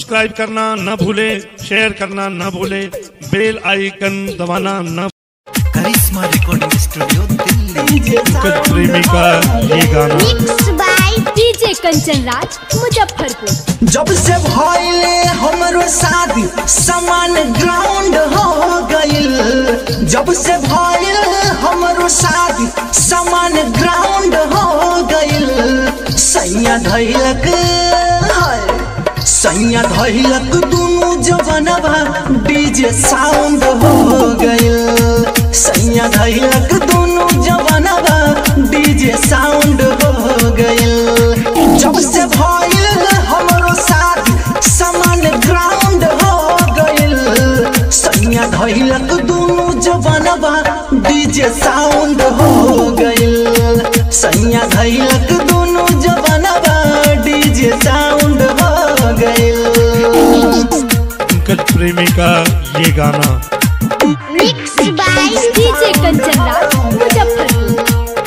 subscribe करना न भूले शेयर करना न भूले बेल आइकन दबाना न करिश्मा रिकॉर्डिंग स्टूडियो दिल्ली पंकज प्रेमी का ये गाना mix by DJ Kanchan Raj Muzaffarpur जब से भइले हमरो शादी समान ग्राउंड हो गइल जब से भइल हमरो शादी समान ग्राउंड हो गइल सैया धैलक हाय सैया धैलक दुनु जवनवा डीजे साउंड हो गइल सैया धैलक दुनु जवनवा डीजे साउंड हो गइल जब से भइल हमरो शादी समान ग्राउंड हो गइल सैया धैलक दुनु जवनवा डीजे साउंड हो गइल सैया धैलक दुनु जवनवा डीजे साउंड हो गइल पंकज प्रेमी का ये गाना mix by DJ Kanchan Raj Muzaffarpur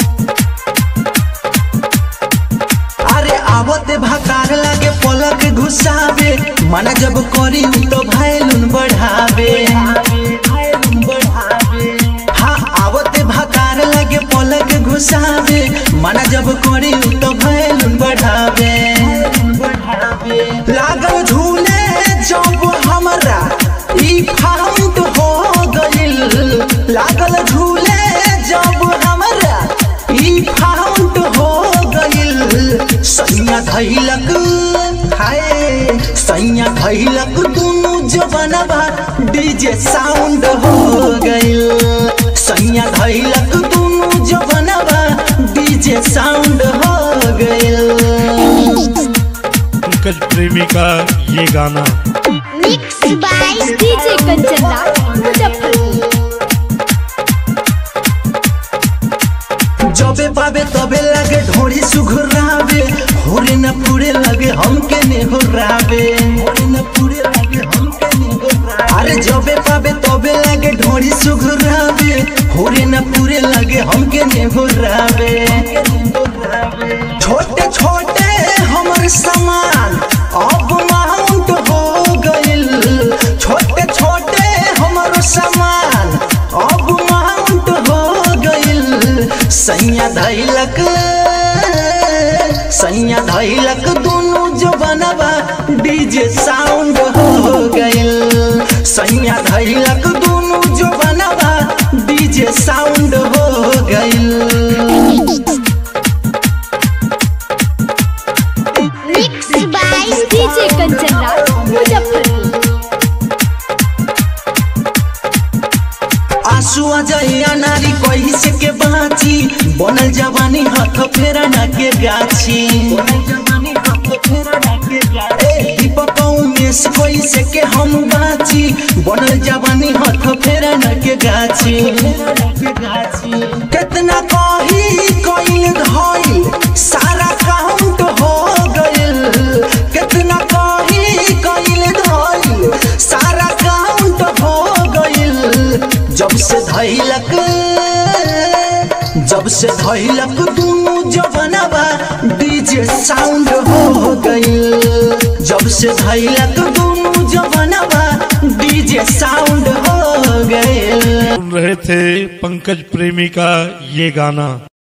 अरे आवते भकार लागे पलक घुसावे मना जब करी उ तो भैलुन बढ़ावे हाँ आवते भकार लागे पलक घुसावे मना जब करी उ तो भैलुन बढ़ावे लागल झूले जब हमरा ई फाउंड हो गइल लागल झूले जब हमरा ई फाउंड हो गइल सैया धैलक हाय सैया धैलक दुनु जवनवा डीजे साउंड हो गइल सैया धैलक दुनु जवनवा डीजे साउंड हो गइल पंकज प्रेमी का ये गाना mix by DJ Kanchan Raj Muzaffarpur जबे पावे तबे लगे ढोरी सुघुरावे होरे न पूरे लगे हमके ने होरावे होरे न पूरे लगे हमके ने होरावे अरे जबे पावे तबे लगे ढोरी सुघुरावे होरे न पूरे लगे हमके ने होरावे छोटे छोटे हमर सामान अब माउंट हो गइल छोटे छोटे हमर सामान अब माउंट हो गइल सैया धैलक सैया धैलक दुनु जवनवा डीजे साउंड हो गइल सैया धैलक दुनु जवनवा डीजे साउंड हो गइल mix by DJ Kanchan Raj Muzaffarpur आंसू आ जाइया नारी कही से के बाची बनल जवानी हाथ फेरा ना के गाछी ए, दीपक उमेश कोई से के हम बाची बनल जवानी हाथ फेरा ना के गाछी कितना कही कइल धइल सारा काउंट हो गइल कितना कही कइल धइल सारा काउंट हो गइल जब से धैलक जब से धैलक दुनु जवनवा डीजे साउंड हो गइल जब से धैलक दुनु जवनवा डीजे साउंड हो गइल सुन रहे थे पंकज प्रेमी का ये गाना